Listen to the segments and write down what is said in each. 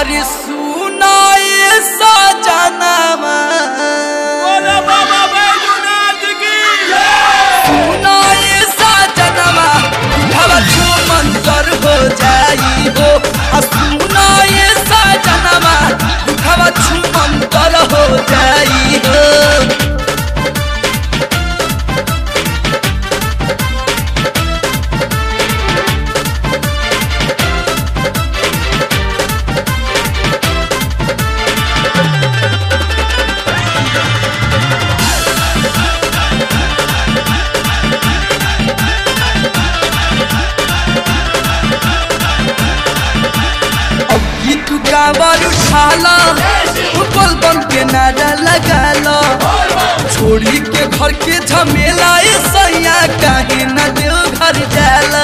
अरे सुनाए सजनमा बोलो बाबा बैजूनाथ की सुनाए सजनमा हवा मंतर हो जाई हो आ सुनाए सजनमा हवा मंतर हो जाई हो अब गीत गावर उठाला फुटबॉल बम के नारा लगाला छोड़ी के घर के झमेला ए सैया काहे न देव घर जाला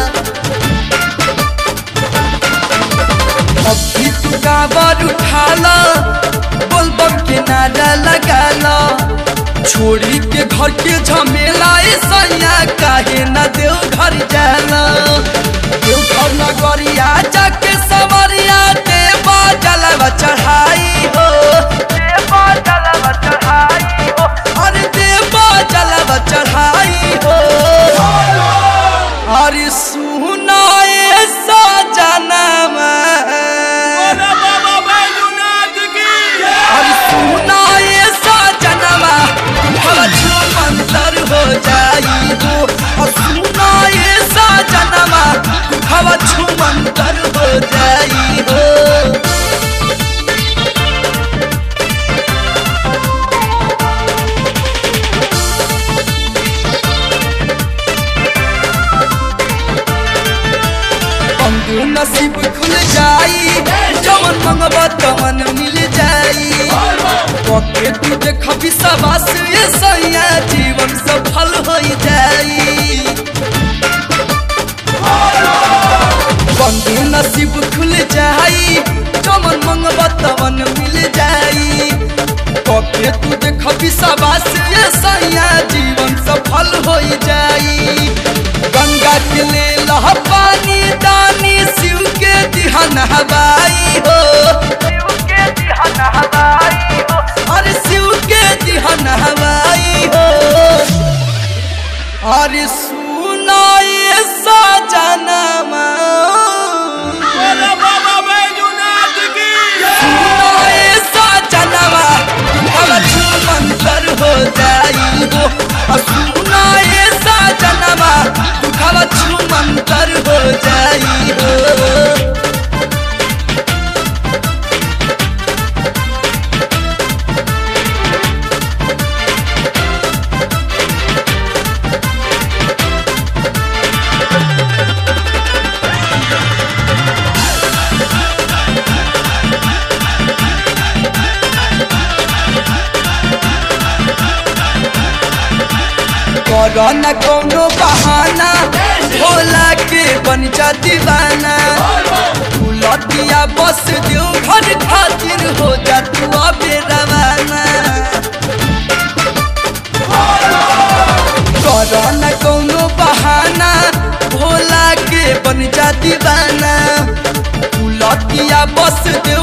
अब गीत गावर उठाला बोल बम के नारा लगाला छोड़ी के घर के झमेला ए सैया काहे न देव घर जाला देव घर नगरिया जाके सवरिया देवा जलवा चढ़ाई हो देवा जलवा चढ़ाई हो अरे देवा जलवा चढ़ाई हो अरे सुनाए सजनमा बोलो बाबा बैजूनाथ की अरे सुनाए सजनमा हवा मंतर हो जाई हो और सुनाए सजनमा हवा मंतर हो जाई हो अंगू नसीब खुल जाई जवन मंगब तवन मिल जाई पके तू देख विश्वास ये सैया जीवन सफल हो जाई बंधु नसीब खुल जाई जवन मंगब तवन मिल जाई पके तू देख विश्वास ये सैया जीवन सफल हो जाई गंगा के ले लह पानी दानी शिव के दिहन हवाई हो शिव के दिहन हवाई हो अरे शिव के दिहन हवाई हो अरे सुनाए सजनमा बोलो बाबा बैजूनाथ की सुनाए सजनमा हवा मंतर हो जाई हो और सुनाए सजनमा हवा मंतर हो जाई हो करो न कोनो बहाना भोला के बन जा दीवाना फूलतिया बस दियो घर खातिर हो जा तू अबे रवाना करो न कोनो बहाना भोला के बन जा दीवाना फूलतिया बस दे